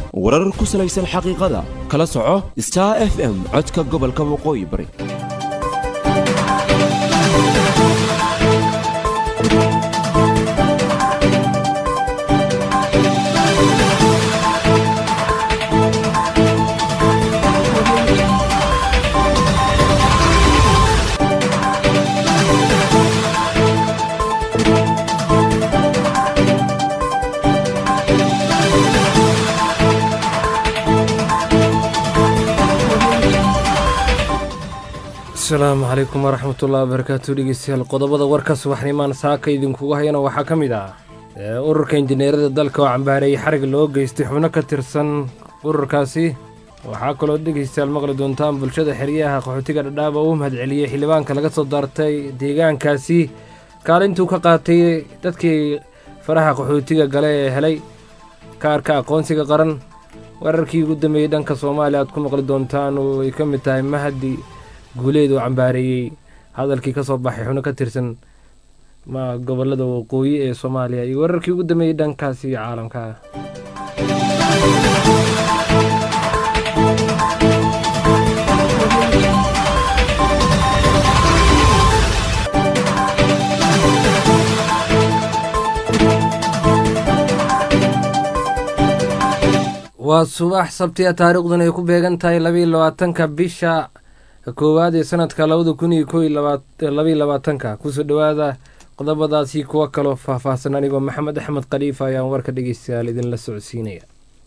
warar ku salaysan xaqiiqada kala soco star f m codka gobolka waqooyi bari asalaamu calaykum waraxmatullahi wabarakaatu dhegeystayaal qodobada warka subaxnimaan saaka idinkugu hayana waxaa ka mid ah ururka injineerada dalka oo cambaareeyey xarig loo geystay xubno ka tirsan ururkaasi waxaa kaloo dhegeystayaal maqli doontaan bulshada xeryaha qaxootiga dhadhaaba uu mahadceliyey xildhibaanka laga soo daartay deegaankaasi kaalintuu ka qaatay dadkii faraha qaxootiga gale ee helay kaarka aqoonsiga qaran wararkii ugu dambeeyey dhanka soomaaliya aad ku maqli doontaan oo ay ka mid tahay mahadi guuleed oo cambaareeyey hadalkii ka soo baxay xubno ka tirsan ma gobolada waqooyi ee soomaaliya iyo wararkii ugu dambeeyey dhankaasi caalamka waa subax sabtiya taariikhduna ay ku beegan tahay labayo labaatanka bisha koowaad ee sanadka labada kun iyo ko labaiyo labaatanka kusoo dhowaada qodobadaasi kuwo kaloo faahfaahsan anigoo maxamed axmed khaliifa ayaan warka dhegeystayaal idinla socodsiinaya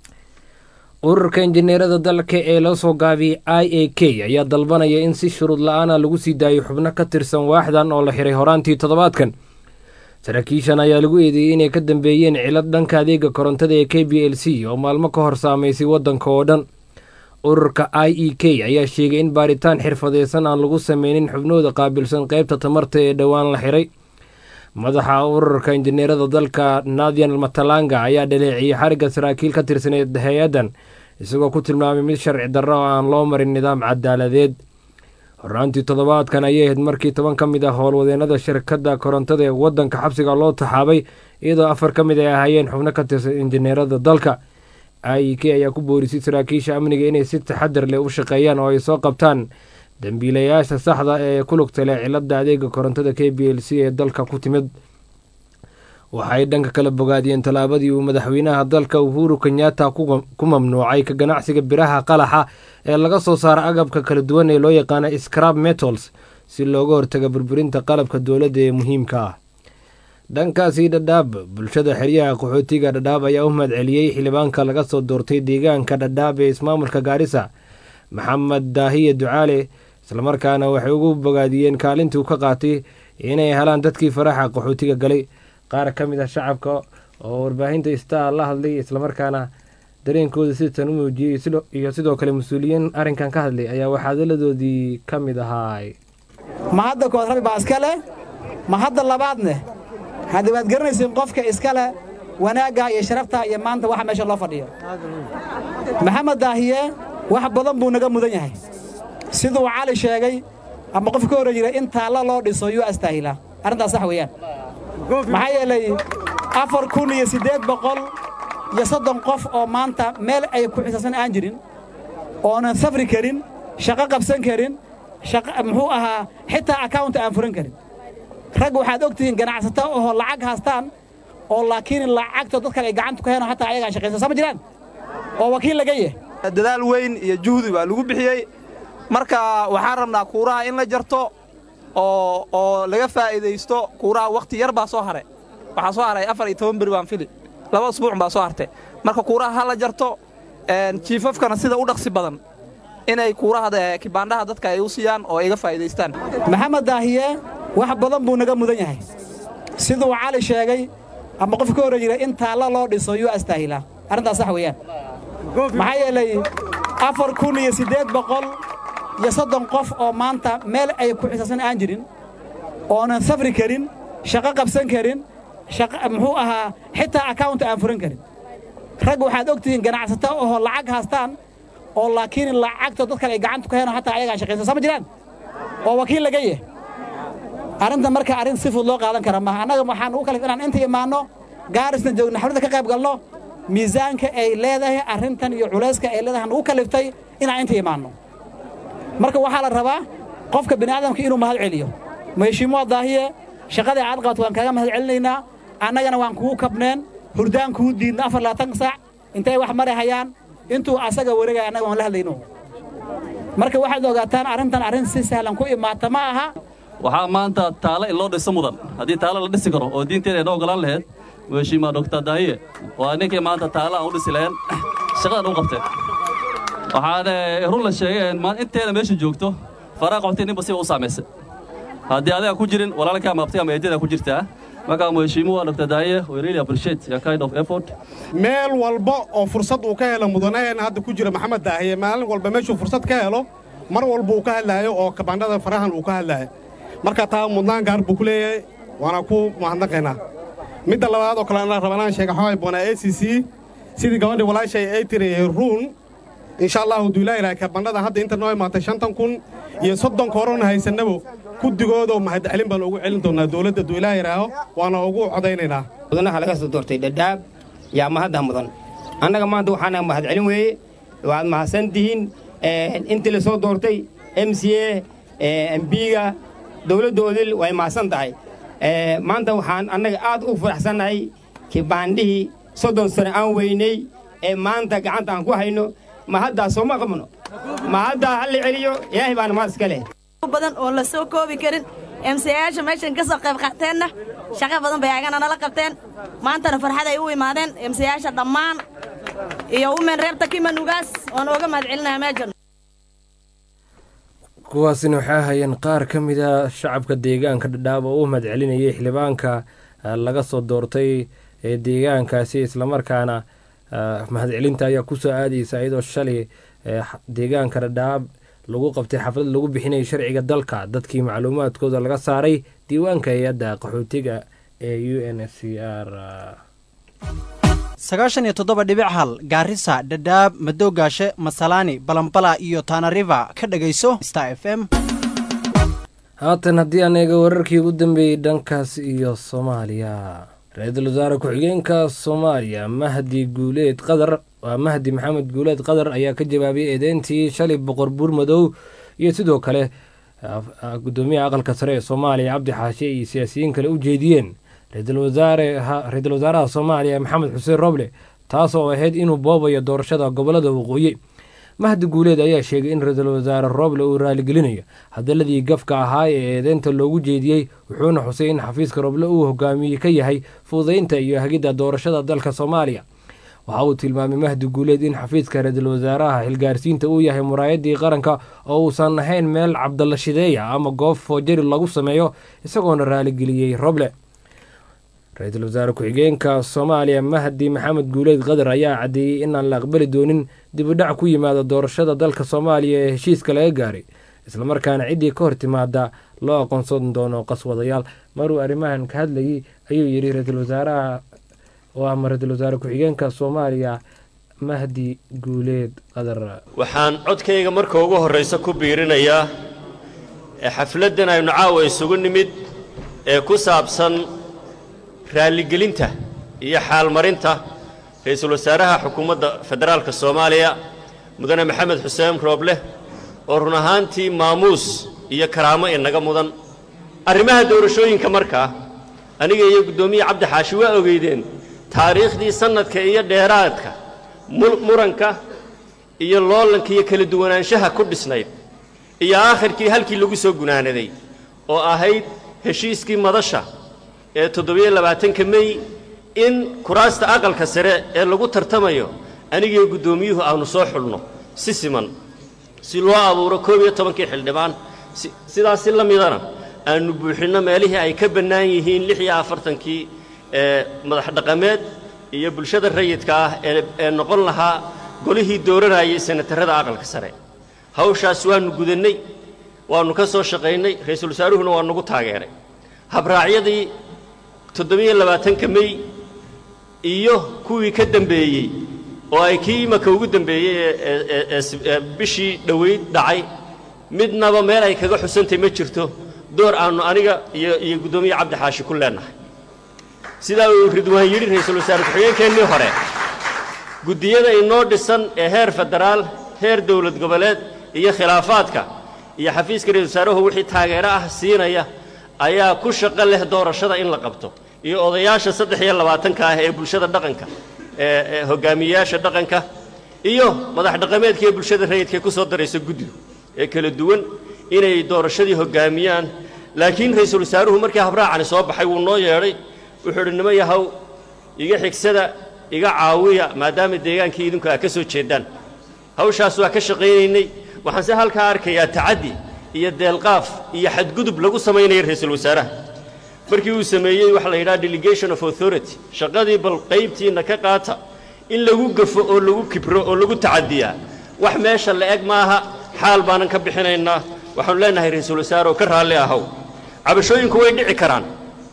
ururka injineerada dalka ee loo soo gaabiyey i a k ayaa dalbanaya in si shuruud la-aana lagu sii daayo xubno ka tirsan waaxdan oo la xiray horaantii toddobaadkan saraakiishan ayaa lagu eedeeyey inay ka dambeeyeen cilad dhanka adeega korontada ee k b l c oo maalmo ka hor saameysay waddanka oo dhan ururka i e k ayaa sheegay in baaritaan xirfadeysan aan lagu sameynin xubnooda qaabilsan qeybta tamarta ee dhowaan la xiray madaxa ururka injineerada dalka nathan matalanga ayaa dhaleeciyey xarigga saraakiil ka tirsaneed hay-addan isagoo ku tilmaamay mid sharci darro oo aan loo marin nidaam cadaaladeed horaantii toddobaadkan ayay ahayd markii toban ka mid ah howlwadeenada shirkadda korontada ee waddanka xabsiga loo taxaabay iyadoo afar ka mid ay ahaayeen xubno ka tirsan injineerada dalka i e k ayaa ku boorisay saraakiisha amniga inay si taxadar leh u shaqeeyaan oo ay soo qabtaan dambiilayaasha saxda ee ku lugta leh cilada adeega korontada k b l c ee dalka ku timid waxay dhanka kala bogaadiyeen tallaabadii uu madaxweynaha dalka uhuru kenyatta ku mamnuucay ka ganacsiga biraha qalaxa ee laga soo saara agabka kala duwan ee loo yaqaana scrab metals si looga hortaga burburinta qalabka dowladda ee muhiimka ah dhankaasi dhadhaab bulshada xeryaha qaxootiga dhadhaab ayaa u mahadceliyey xildhibaanka laga soo doortay deegaanka dhadhaab ee ismaamulka gaarisa maxamed daahiye ducaale islamarkaana waxay ugu bogaadiyeen kaalintuu ka qaatay inay helaan dadkii faraxa qaxootiga galay qaar ka mid ah shacabka oo warbaahinta star la hadlay islamarkaana dareenkooda sitan u muujiyey iyo sidoo kale mas-uuliyiin arrinkan ka hadlay ayaa waxaadaladoodii ka mid ahaay ma hadda kood rabi baa iska leh ma hadda labaadneh haddii waad garanaysiin qofka iska leh wanaagga iyo sharafta iyo maanta waxa meesha loo fadhiyo maxamed daahiye wax badan buu naga mudan yahay siduu cali sheegay ama qof ka horre jiray in taalla loo dhiso yuu astaahilaa arrintaas sax weeyaan maxaa yeelay afar kun iyo siddeed boqol iyo soddon qof oo maanta meel ay ku xisaabsan aan jirin oonan safri karin shaqo qabsan karin muxuu ahaa xitaa akawunta aan furan karin rag waxaad og tihiin ganacsato oo lacag haastaan oo laakiin lacagto dad kale ay gacanta ku heen hataa ayagaan shaqaysan sama jiraan oo wakiil laga yah dadaal weyn iyo juhdi baa lagu bixiyey marka waxaan rabnaa kuuraha in la jarto oo oo laga faa'iidaysto kuuraha wakhti yar baa soo haray waxaa soo haray afar iyo toban beri baan fili laba usbuuc baa soo hartay marka kuuraha ha la jarto jiifafkana sida u dhaqsi badan inay kuuraha kibaandhaha dadka ay u siiyaan oo iga faa'iidaystaan maxamed daahiye wax badan buu naga mudan yahay siduu cali sheegay ama qof ka horre jiray in taalla loo dhiso yuu astaahilaa arrintaas sax weeyaan maxaa yeelay afar kun iyo siddeed boqol iyo soddon qof oo maanta meel ay ku xisaabsan aan jirin oonan safri karin shaqo qabsan karin muxuu ahaa xitaa akawunta aan furan karin rag waxaad og tihiin ganacsato oo lacag haastaan oo laakiin lacagto dad kale ay gacanta ku heen hataa ayagaan shaqaysan sama jiraan oo wakiil laga yah arrinta marka arrin si fud loo qaadan kara maaha annaga waxaan ugu kalif inaan inta imaanno gaarisna joogno xafladda ka qayb galno miisaanka ay leedahay arrintan iyo culayska ay leedahay nagu kaliftay inaan inta imaanno marka waxaa la rabaa qofka bini'aadamka inuu mahad celiyo maheshiimuwa daahiye shaqadii aad qabato waan kaaga mahad celinaynaa annagana waan kugu kabneen hurdaan kuu diidna afar labaatan saac intay wax mari hayaan intuu asaga wareegaya annaga waan la hadlayno marka waxaad ogaataan arrintan arrin si sahlan ku imaata ma aha waxaa maanta taalo in loo dhiso mudan haddii taalo la dhisi karo oo diinteeda ayna ogolaan lahayd mheshiima doctor daahiye waa ninkii maanta taalo aan u dhisi lahayn shaqadan u qabteen waxaan run la sheegay inteeda meesha joogto faraa qabtay ninba siba u saamaysay haddii adiga ku jirin walaalka ama abtiga ama eedada ku jirtaa markaa mheshiimuwa dr daahiye we really appreciate your kind of effort meel walba oo fursad uu ka helo mudanaheena hadda ku jira maxamed daahiye maalin walba meeshuu fursad ka helo mar walba uu ka hadlaayo oo kabandhada farahan uu ka hadlaayo marka taa mudnaan gaar buu ku leeyahay waana ku mahadnaqaynaa midda labaad oo kale anaa rabanaan sheega xaway boonaa a c c sidii gabadhii walaashay ay tiri ruun insha allahu duulaayilaha kabandhada hadda inta noo imaatay shantan kun iyo soddonka horena haysannabo guddigoodoo mahadcelin baan ugu celin doonnaa dowladda duulaayiraaho waana ugu codaynaynaa mudanaha laga soo doortay dhadhaab yaa mahadda mudan annaga maanta waxaana mahadcelin weeye waad mahadsan tihiin intii la soo doortay m c a mbiga dowladdoodil way mahadsan tahay maanta waxaan annaga aad u faraxsannahay kibaandhihii soddon sano aan weynay ee maanta gacanta aan ku hayno mahaddaa sooma qabno mahaddaa ha la celiyo ilaahay baana mahad iska leh badan oon la soo koobi karin emsayaasha meeshan ka soo qayb qaateenna shaqo badan bay agana nala qabteen maantana farxaday u imaadeen emsayaasha dhammaan iyo umen reebta kimanugaas waan ooga mahad celinayaa meeshan kuwaasina waxay ahayeen qaar ka mida shacabka deegaanka dhadhaab oo u mahad celinayay xildhibaanka laga soo doortay ee deegaankaasi islamarkaana mahadcelinta ayaa kusoo aadaysa iyadoo shalay deegaanka dhadhaab lagu qabtay xaflad lagu bixinayay sharciga dalka dadkii macluumaadkooda laga saaray diiwaanka hay-adda qaxootiga ee u n s c r sagaashan iyo toddoba dhibic hal gaarisa dhadhaab madoogaashe masalaani balambala iyo taanariva ka dhegayso star f m haatan haddii aan eega wararkii ugu dambeeyey dhankaas iyo soomaaliya ra-iisul wasaare ku-xigeenka soomaaliya mahdi guuleed qadar waa mahdi maxamed guuleed qadar ayaa ka jawaabay eedeyntii shalay boqor buur madow iyo sidoo kale gudoomiyaha aqalka sare ee soomaaliya cabdi xaashe iyo siyaasiyiin kale u jeediyeen ra-iisul wasaaraha soomaaliya maxamed xuseen roble taas oo ahayd inuu boobayo doorashada gobolada waqooyi mahdi guuleed ayaa sheegay in ra-iisul wasaare roble uu raaligelinayo hadaladii gafka ahaa ee eedeynta loogu jeediyey wuxuuna xusay in xafiiska roble uu hogaamiye ka yahay fududaynta iyo hagidda doorashada dalka soomaaliya waxa uu tilmaamay mahdi guuleed in xafiiska ra-iisul wasaaraha xilgaarsiinta uu yahay muraayadii qaranka oo uusan ahayn meel cabdalla shideeya ama goob foojari lagu sameeyo isagoona raaligeliyey roble ra-iisul wasaare ku-xigeenka soomaaliya mahdi maxamed guuleed qadar ayaa caddeeyey inaan la aqbali doonin dibudhac ku yimaada doorashada dalka soomaaliya ee heshiiska laga gaaray islamarkaana ciddii ka hor timaada loo aqoonsan doono qaswadayaal maruu arrimahan ka hadlayay ayuu yidhi ra-iisul wasaaraha oo ama ra-iisul wasaare ku-xigeenka soomaaliya mahdi guuleed qadar waxaan codkayga marka ugu horraysa ku biirinayaa ee xafladdan aynu caawa isugu nimid ee ku saabsan raalligelinta iyo xaalmarinta ra-iisul wasaaraha xukuumadda federaalka soomaaliya mudane maxamed xuseen roobleh oo run ahaantii maamuus iyo karaamo inaga mudan arrimaha doorashooyinka markaa aniga iyo guddoomiye cabdi xaashi waa ogeydeen taariikhdii sannadka iyo dheeraadka muranka iyo loolanka iyo kala duwanaanshaha ku dhisnayd iyo aakhirkii halkii lagu soo gunaanaday oo ahayd heshiiskii madasha ee toddobiyo labaatanka mey in kuraasta aqalka sare ee lagu tartamayo anigiyo guddoomiyuhu aanu soo xulno si siman si loo abuuro koob iyo tobankii xildhibaan sidaasi la midana aanu buuxinno meelihii ay ka bannaan yihiin lix iyo afartankii ee madax dhaqameed iyo bulshada rayidka ah ee noqon lahaa golihii dooranayay senatarrada aqalka sare hawshaas waannu gudannay waannu ka soo shaqaynay ra-iisul wasaaruhuna waa nagu taageeray habraacyadii toddobiyo labaatanka mey iyo kuwii ka dembeeyey oo ay kii imaka ugu dembeeyey ee bishii dhoweyd dhacay midnaba meel ay kaga xusantay ma jirto door aannu aniga iyo iyo guddoomiye cabdi xaashi ku leennahay sidaa uu ridwaan yidhi ra-iisul wasaare ku-xigeenkeennii hore guddiyada inoo dhisan ee heer federaal heer dowlad goboleed iyo khilaafaadka iyo xafiiska ra-isul wasaaruhu wixii taageero ah siinaya ayaa ku shaqo leh doorashada in la qabto iyo odayaasha saddex iyo labaatanka ah ee bulshada dhaqanka ee ee hogaamiyeyaasha dhaqanka iyo madax dhaqameedka ee bulshada rayidka ee ku soo daraysa guddigu ee kala duwan inay doorashadii hoggaamiyaan laakiin ra-iisul wasaaruhu markii habraacani soo baxay wuu noo yeedhay wuxuu idhi nimo yahow iga xigsada iga caawiya maadaama deegaankii idinku aa ka soo jeedaan hawshaas waa ka shaqaynaynay waxaanse halkaa arkayaa tacaddi iyo deelqaaf iyo xadgudub lagu samaynaya ra-iisul wasaaraha markii uu sameeyey waxa la yidhaha delegation of authority shaqadii bal qaybtiinna ka qaata in lagu gafo oo lagu kibro oo lagu tacadiyaa wax meesha la eg maaha xaal baanan ka bixinaynaa waxaanu leenahay ra-iisul wasaare oo ka raalli ahow cabashooyinku way dhici karaan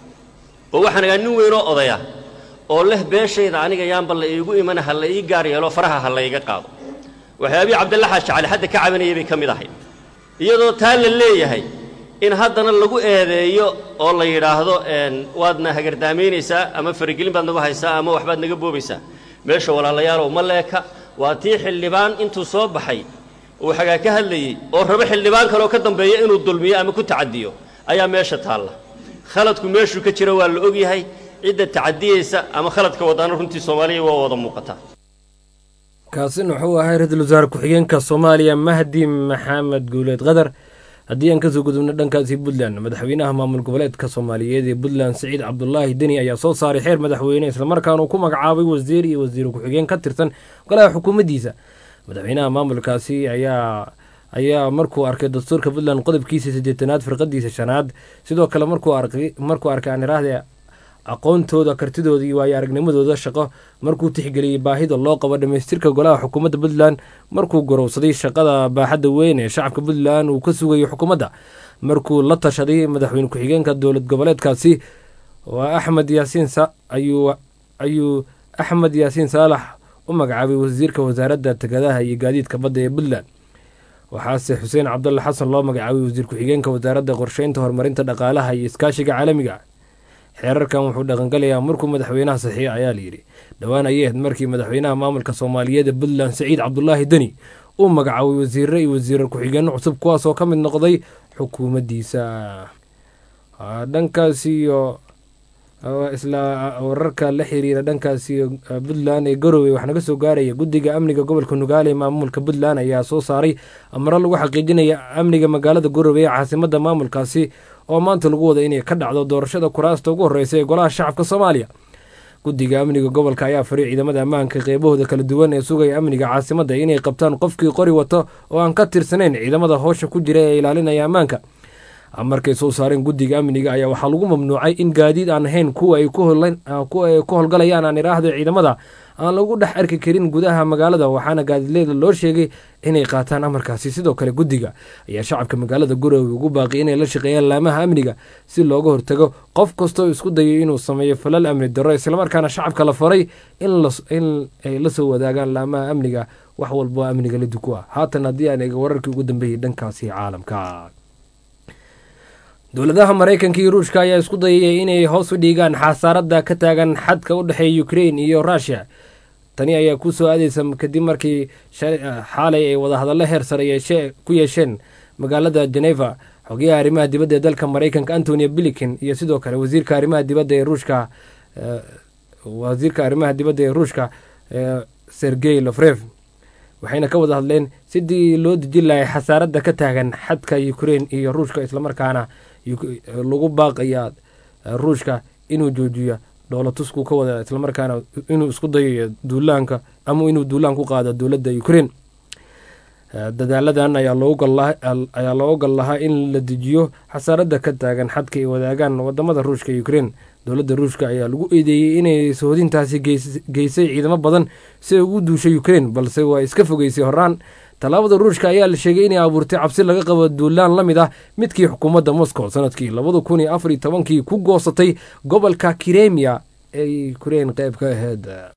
oo waxaan agaa nin weynoo odaya oo leh beeshayda aniga yaanba la iigu imana ha la ii gaar yeelo faraha ha la iga qaado waxyaabii cabdalla xaaji cali hadda ka cabanayay bay ka mid ahayd iyadoo taa la leeyahay in haddana lagu eedeeyo oo la yidhaahdo waadna hagardaamaynaysaa ama faragelin baad nagu haysaa ama waxbaad naga boobaysaa meesha walaalayaalow ma leeka waa tii xildhibaan intuu soo baxay uu xagaa ka hadlayey oo rabo xildhibaan kaleoo ka dambeeya inuu dulmiyo ama ku tacadiyo ayaa meesha taalla khaladku meeshuu ka jiro waa la ogyahay cidda tacadiyeysa ama khaladka waddaana runtii soomaaliya waa wada muuqataa kaasina wuxuu ahaa ra-iisul wasaare ku-xigeenka soomaaliya mahdi maxamed guuleed qadar haddii aan kasoo gudubno dhankaasi puntland madaxweynaha maamul goboleedka soomaaliyeed ee puntland siciid cabdulaahi deni ayaa soo saaray xeer madaxweyne islamarkaana uu ku magacaabay wasiir iyo wasiir ku-xigeen ka tirsan golaha xukuumaddiisa madaxweynaha maamulkaasi ayaa ayaa markuu arkay dastuurka puntland qodobkiisa siddeetanaad firqadiisa shanaad sidoo kale markuu arkay markuu arkay aan iraahde aqoontooda kartidooda iyo waayo aragnimadooda shaqo markuu tixgeliyey baahida loo qabo dhammaystirka golaha xukuumadda puntland markuu gorowsaday shaqada baaxadda weyn ee shacabka puntland uu ka sugayo xukuumadda markuu la tashaday madaxweyne ku-xigeenka dowlad goboleedkaasi waa axmed yaasiin ayuu ayuu axmed yaasiin saalax u magacaabay wasiirka wasaaradda tegadaha iyo gaadiidka badda ee puntland waxaase xuseen cabdulle xasan loo magacaabay wasiir ku-xigeenka wasaaradda qorsheynta horumarinta dhaqaalaha iyo iskaashiga caalamiga xeerarkan wuxuu dhaqangalayaa markuu madaxweynaha saxiixa ayaa layidhi dhowaan ayay ahayd markii madaxweynaha maamulka soomaaliyeed ee puntland siciid cabdulaahi deni uu magacaabay wasiire iyo wasiirar ku-xigeenno cusub kuwaasoo ka mid noqday xukuumaddiisa dhankaasi iyo isla wararka la xiriira dhankaasi puntland ee garowe waxaa naga soo gaaraya guddiga amniga gobolka nugaale ee maamulka puntland ayaa soo saaray amaro lagu xaqiijinaya amniga magaalada garowe ee caasimada maamulkaasi oo maanta lagu wada inay ka dhacdo doorashada kuraasta ugu horreysa ee golaha shacabka soomaaliya guddiga amniga gobolka ayaa faray ciidamada ammaanka qeybahooda kala duwan ee sugaya amniga caasimadda inay qabtaan qofkii qori wato oo aan ka tirsanayn ciidamada howsha ku jira ee ilaalinaya ammaanka markay soo saareen guddiga amniga ayaa waxaa lagu mamnuucay in gaadiid aan ahayn kuwa ay ku howlgalayaan aan iraahdo ciidamada aan lagu dhex arki karin gudaha magaalada waxaana gaadiidleyda loo sheegay inay qaataan amarkaasi sidoo kale guddiga ayaa shacabka magaalada garowe ugu baaqi inay la shaqeeyaan laamaha amniga si looga hortago qof kastoo isku dayo inuu sameeyo falal amni darro islamarkaana shacabka la faray in ay la soo wadaagaan laamaha amniga wax walbo amniga la duku ah haatan haddii aan eega wararkii ugu dambeeyey dhankaasi caalamka dowladaha maraykanka iyo ruushka ayaa isku dayaya inay hoos u dhiigaan xasaaradda ka taagan xadka u dhexeeya ukrain iyo rushia tani ayaa ku soo aadeysa kadib markii xaalay ay wadahadallo heer sare ku yeesheen magaalada geneva xogayaha arrimaha dibadda ee dalka maraykanka antonio bilikin iyo sidoo kale wasiirka arrimaha dibadda ee ruushka wasiirka arrimaha dibadda ee ruushka sergey lofrev waxayna ka wada hadleen sidii loo dejin lahay xasaaradda ka taagan xadka ukrain iyo ruushka islamarkaana lagu baaqaya ruushka inuu joojiyo dhoolatusku ka wada islamarkaana inuu isku dayayo duulaanka ama inuu duulaan ku qaado dowladda ukrain dadaaladan ayaa loogu gal lahaa in la dejiyo xasaaradda ka taagan xadka ay wadaagaan wadamada ruushka iyo ukrain dowladda ruushka ayaa lagu eedeeyey inay sohodintaasi geysay ciidamo badan si ay ugu duushay ukrain balse waa iska fogeysay horaan tallaabada ruushka ayaa la sheegay inay abuurtay cabsi laga qabo duulaan la mid ah midkii xukuumadda moscow sanadkii labada kun iyo afar iyo tobankii ku goosatay gobolka kiremiya ee ukrain qayb ka aheyd